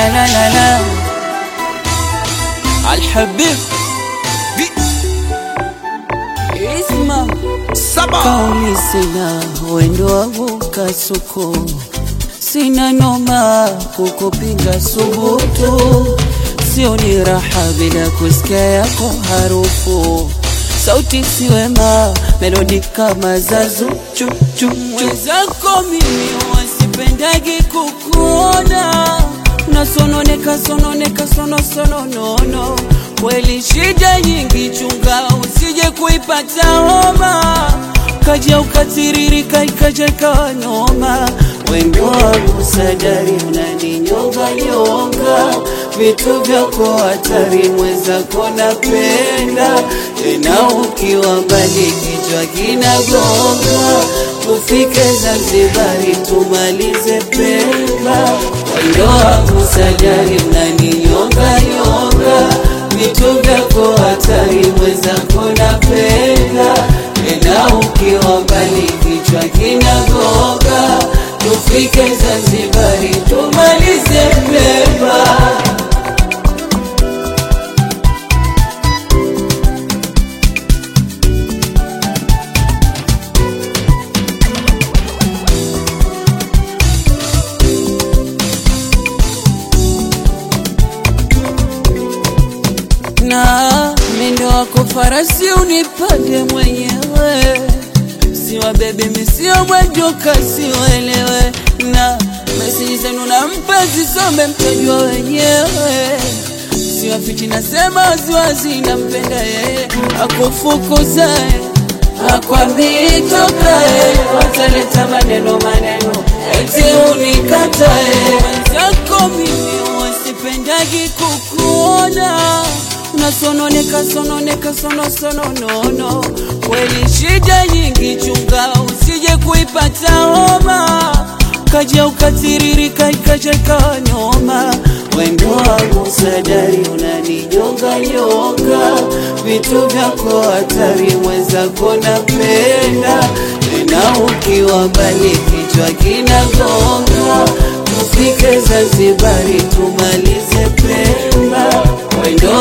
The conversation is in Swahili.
la la la la Alhabib Isma Saba Kauli sina wendo wangu kasuku Sina noma kukupinga subutu Sio ni raha bila kusikia yako harufu Sauti si wema, melodi kama za zuchu chu Mwenzako mimi wasipendagi kukuona Unasononeka sononeka sono sono nono Kweli shida nyingi chunga usije kuipata homa Kaja ukatiririka ikaja ikawa noma Wendo wangu sadari unaninyonga nyonga Vitu vyako hatari mwenzako napenda Tena ukiwa mbali kichwa kinagonga Tufike Zanzibari tumalize Pemba Wendo wangu sadari unaninyonga nyonga Vitu vyako hatari mwenzako napenda Tena ukiwa mbali kichwa kinagonga Tufike Zanzibari tumalize Pemba na mendo wako farasi unipande mwenyewe, siwa bebe misio mwendo kasi uelewe, na meseji zenu nampa zisome mtajua wenyewe, siwa fiti nasema waziwazi nampenda yeye, akufukuzae akwambii tokae, wataleta maneno maneno eti unikatae, wenzako mimi wasipendagi kukuona unasononeka sononeka sono sono nono kweli shida nyingi chunga usije kuipata homa kaja ukatiririka ikaja ikawa noma wendo wangu sadari unaninyonga nyonga vitu vyako hatari mwenzako napenda tena ukiwa mbali kichwa kinagonga tufike Zanzibari tumalize Pemba wendo